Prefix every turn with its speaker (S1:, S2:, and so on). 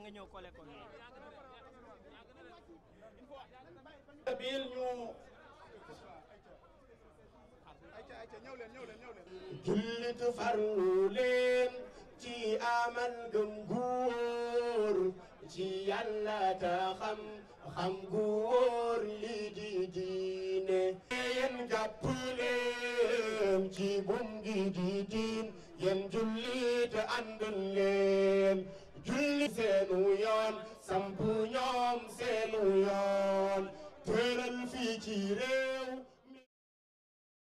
S1: nga ñëw kole ko
S2: bil ñu jullit farlu leen ci amal gëm gu wóor ci yàlla ta xam xam gu wóor li di diine yéen jàpp leen ci bum gi di diin yéen jullit ànd leen julli seenu yoon sampu ñoom seenu yoon tëral fii ci réew